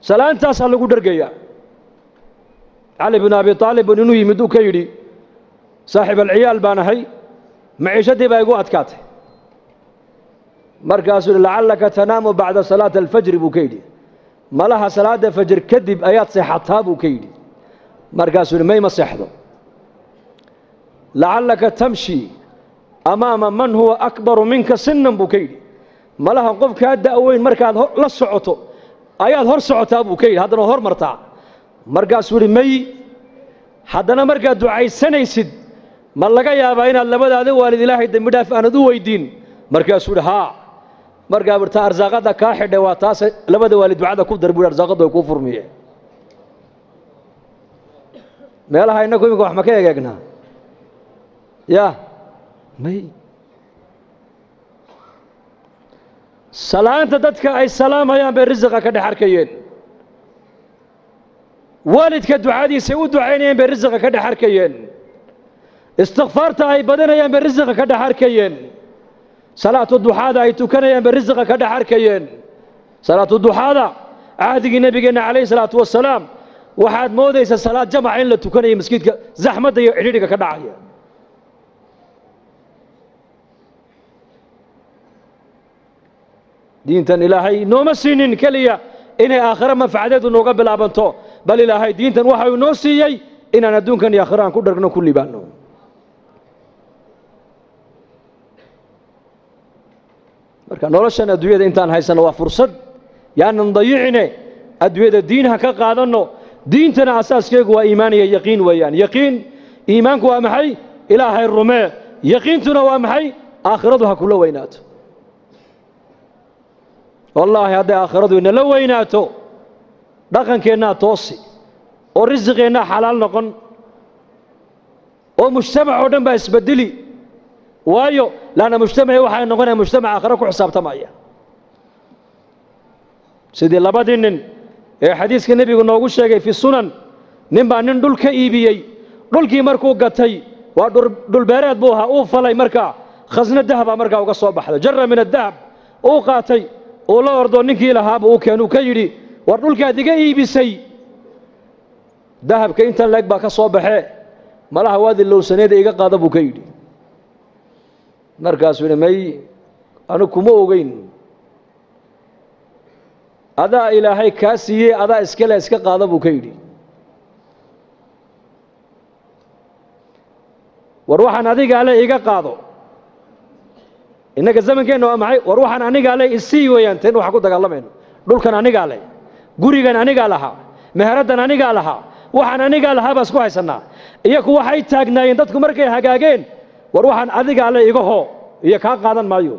salaantaasaa lagu dhergayaa cali bin abi aalib bun inuu yimid uu ka yidhi saaxiib alciyaal baan ahay maciishadii baa igu adkaatay markaasuu yidhi lacallaka tanaamu bacda salaati alfajri buu ka yidhi malaha salaadda fajr kadib ayaad seexataa buu ka yidhi markaasuu yidhi mayma seexdo lacallaka tamshi amaama man huwa akbaru minka sinan buu ka yidhi malaha qofkaa da'weyn markaad la socoto ayaad hor socotaa buu ka yidhi haddana hor martaa markaasuu yidhi may haddana markaad ducaysanaysid ma laga yaabaa inaad labadaada waalid ilaahay dembi dhaaf aanad u weydiin markaasuu yidhi haa markaa burta arsaaqadda kaa xidhay waa taase labada waalid ducada ku dar buu arsaaqadda way kuu furmiyeen meelaha innagu iminka wax ma ka egeegnaa ya may salaanta dadka ay salaamayaan bay risiqa ka dhex arkayeen waalidka ducadiisay u ducaynayeen bay risiqa ka dhex arkayeen istikfaarta ay badanayaan bay risiqa ka dhex arkayeen salaatu duxaada ay tukanayaan bay risiqa ka dhex arkayeen salaatu duxaada cahdigii nebigeenna calayhi salaatu wasalaam waxaad moodaysaa salaad jamaca in la tukanayo maskiidka zaxmadda iyo cidhidhiga ka dhacaya diintan ilaahay nooma siinin keliya inay aakhiro manfacadeedu nooga bilaabanto bal ilaahay diintan waxa uu noo siiyey inaan adduunkan iyo aakhiro aan ku dhargno ku libaanno marka noloshan adduunyada intaan haysanno waa fursad yaanan dayicine adduunyada diinha ka qaadanno diintana asaaskeegu waa iimaan iyo yaqiin weeyaan yaqiin iimaanku waa maxay ilaahay rumee yaqiintuna waa maxay aakhiradu ha kula weynaato wallaahi hadday aakhiradu inala weynaato dhaqankeennaa toosi oo risiqeennaa xalaal noqon oo mujtamac oo dhan baa isbedeli waayo laanna mujtamaci waxay noqonaya mujtamac aakhiro ku xisaabtamaya sidii labadii nin ee xadiiska nebigu noogu sheegay fi sunan nin baa nin dhul ka iibiyey dhulkii markuu gatay waa dhulbeereed buu ahaa uu falay markaa khasno dahaba markaa uga soo baxday jara min adahab uu qaatay uu la ordo ninkii lahaaba uu keenuu ka yidhi war dhulkaad iga iibisay dahabka intan leeg baa ka soo baxee malaha waadi lowsaneeda iga qaada buu ka yidhi markaasuu yidhi may anigu kuma ogeyn adaa ilaahay kaa siiyey adaa iskale iska qaada buu ka yidhi war waxaan adigaa le iga qaado innaga zamankeenna waa maxay war waxaan anigaa le isii weeyaan ten waxaan ku dagaalamayno dhulkan anigaa leh gurigan anigaa lahaa meheraddan anigaa lahaa waxaan anigaa lahaa baa isku haysannaa iyaku waxay taagnaayeen dadku markay hagaageen war waxaan adigaa le iga hoo iyo kaa qaadan maayo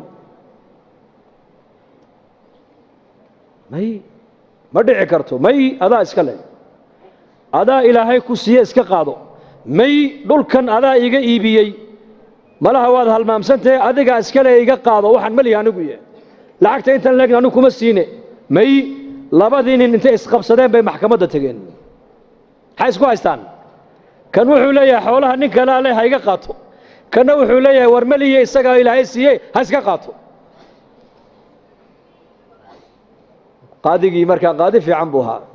may ma dhici karto may adaa iska leh adaa ilaahay ku siiye iska qaado may dhulkan adaa iga iibiyey malaha waad halmaamsantahe adigaa iskale iga qaado waxaan melihi anigu ye lacagta intan leegna anigu kuma siine may labadii nin intay isqabsadeen bay maxkamadda tegeen maxay isku haystaan kan wuxuu leeyahay xoolaha nin kalea le ha iga qaato kanna wuxuu leeyahay war melihiye isagaa ilaahay siiye ha iska qaato qaadigii markaa qaadi fiican buu ahaa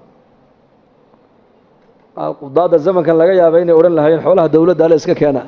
qudaadda zamankan laga yaaba inay odhan lahaayeen xoolaha dawladda ale iska keena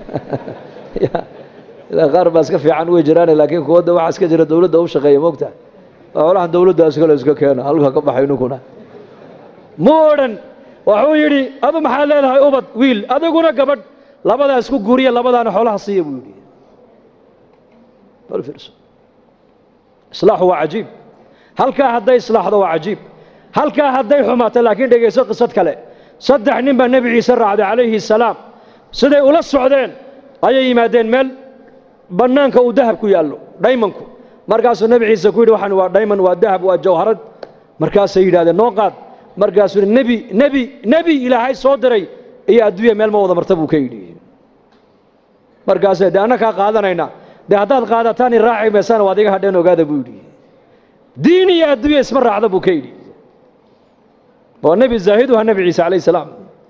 ilaa qaar baa iska fiican way jiraane laakiin kuwadda waxaa iska jira dawladda u shaqeeya moogta xoolaha dawladda iskale iska keena halka ka baxay ninkuna mu odhan wuxuu yidhi adu maxaad leedahay ubad wiil adiguna gabadh labadaa isku guuriya labadaana xoolaha siiya buu yidhi bal fiirso islaaxu waa cajiib halkaa hadday islaaxdo waa cajiib halkaa hadday xumaato laakiin dhegayso qisad kale saddex nin baa nebi ciise raacday calayhi salaam siday ula socdeen ayay yimaadeen meel bannaanka uu dahab ku yaallo dhaymanku markaasuu nebi ciise ku yidhi waxaan waa dhayman waa dahab waa jawharad markaasay yidhahdeen noo qaad markaasuu yidhi nebi nebi nebi ilaahay soo diray iyo adduunya meel ma wada marta buu ka yidhi markaasay dee anna kaa qaadanayna dee haddaad qaadataan i raaci maysana waad iga hadheen ogaada buu yidhi diin iyo adduunya isma raacda buu ka yidhi waa nebi zaahid waa nebi ciise calayh salaam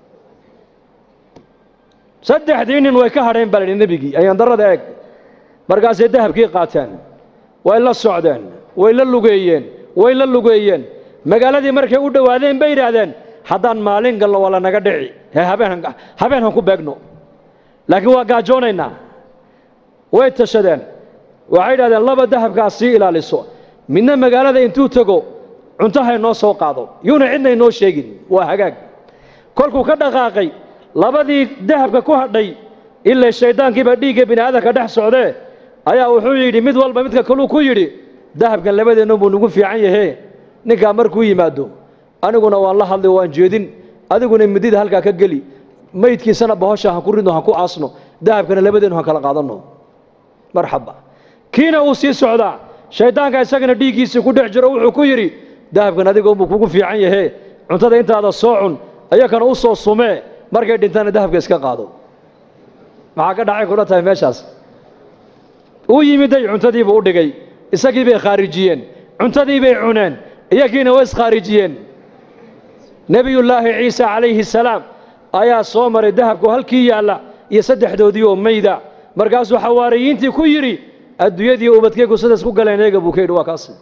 saddexdii nin way ka hadheen baa la yidhi nebigii ayaan darrada eeg markaasay dahabkii qaateen way la socdeen way la lugeeyeen way la lugeeyeen magaaladii markay u dhowaadeen bay yidhaahdeen haddaan maalin galno waa lanaga dhici ee habeen habeen han ku beegno laakiin waa gaajoonaynaa way tashadeen waxay yidhahdeen laba dahabkaa sii ilaaliso midna magaalada intuu tego cuntahay noo soo qaado yuuna cidna inoo sheegin waa hagaag kolkuu ka dhaqaaqay labadii dahabka ku hadhay ilaa shayddaankiiba dhiigga bini aadamka dhex socdee ayaa wuxuu yidhi mid walba midka kaluu ku yidhi dahabkan labadeennu buu nagu fiican yahe ninkaa markuu yimaado aniguna waan la hadlay waan jeedin adiguna midida halkaa ka geli maydkiisana bahosha han ku ridno han ku aasno dahabkana labadeennu han kala qaadanno marxaba kiina uu sii socdaa shayddaanka isagana dhiiggiisii ku dhex jiro wuxuu ku yidhi dahabkan adiga unbuu kugu fiican yahe cuntada intaada soo cun ayakana u soo sumee markay dhintaana dahabka iska qaado maxaa ka dhacay kula tahay meeshaas uu yimiday cuntadiibuu u dhigay isagii bay khaarijiyeen cuntadii bay cuneen iyagiina way iskhaarijiyeen nebiyullaahi ciise calayhi salaam ayaa soo maray dahabku halkii yaalla iyo saddexdoodii oo mayda markaasuu xawaariyiintii ku yidhi adduunyadii ubadkaygu sidaas ku galeen eega buu ka yidhi waa kaas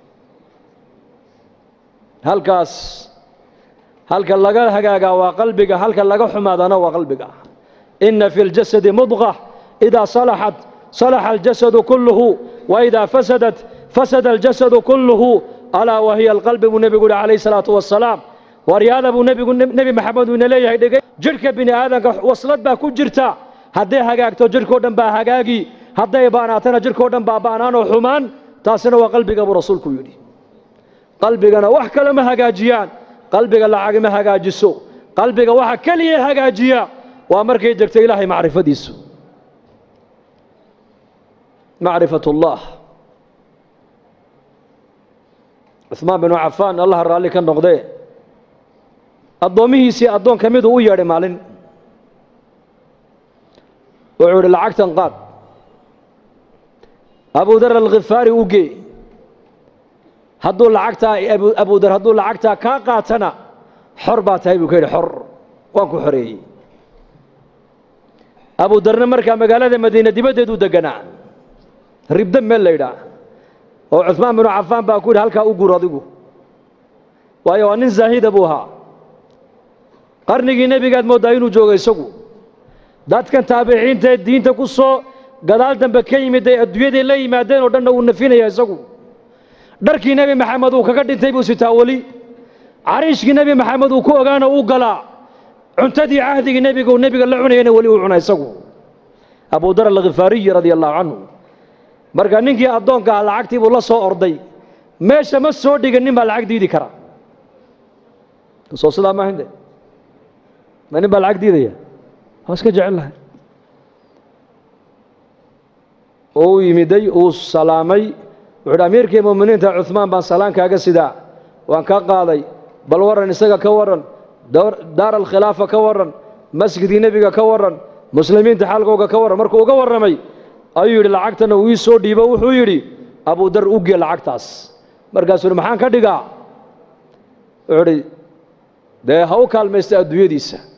halkaas halka laga hagaagaa waa qalbiga halka laga xumaadana waa qalbiga inna fi ljasadi mudqa idaa salaxat salaxa aljasadu kulluhu waidaa fasadat fasada aljasadu kulluhu alaa wahiya alqalbi buu nebigu yihi calayhi salaatu wasalaam waryaada buu nebigu nebi maxamed uu ina leeyahay dhegay jidhka bini aadamka waslad baa ku jirta hadday hagaagto jidhkao dhan baa hagaagi hadday baanaatana jidhkao dhan baa baanaanoo xumaan taasina waa qalbiga buu rasuulku yidhi qalbigana wax kale ma hagaajiyaan qalbiga lacag ma hagaajiso qalbiga waxa keliya hagaajiya waa markay degto ilaahay macrifadiisu macrifat ullah cuثmaan binu cafaan allaha raalli ka noqdee addoommihiisii addoon ka miduu u yeedhay maalin wuxuu idhi lacagtan qaad abudar alkhifaari u gee hadduu lacagtaa abudar hadduu lacagtaa kaa qaatana xor baa tahay buu ka yidhi xor waan ku xoreeyey abudarna markaa magaalada madiine dibaddeeduu deganaa ribda meel la ydhaa oo cuثmaan binu cafaan baa ku yidhi halkaa u gur adigu waayo waa nin zaahida buu ahaa qarnigii nebigaad mooddaa inuu joogo isagu dadkan taabiciintaee diinta ku soo gadaal dambe ka yimid ay adduunyaday la yimaadeen oo dhanna uu nafinaya isagu dharkii nebi maxamed uu kaga dhintay buu sitaa weli cariishkii nebi maxamed uu ku ogaana uu galaa cuntadii cahdigii nebiga uu nebiga la cunayana weli uu cuna isagu abudar alkhifaariyi radia allahu canhu marka ninkii addoonka ah lacagtii buu la soo orday meesha ma soo dhigan nin baa lacag diidi kara soo sidaa maaha de ma nin baa lacag diidaya waa iska jecel lahay oo u yimiday uu salaamay wuxu uhi amiirkii mu'miniinta cuثmaan baan salaan kaaga sidaa waan ka qaaday bal warran isaga ka warran daar alkhilaafa ka warran masjidkii nebiga ka warran muslimiinta xaalkooga ka warran markuu uga warramay ayuu yidhi lacagtana uu ii soo dhiibo wuxuu yidhi abudar u gee lacagtaas markaasuu yidhi maxaan ka dhigaa wuxuu idhi dee ha u kaalmaysta adduunyadiisa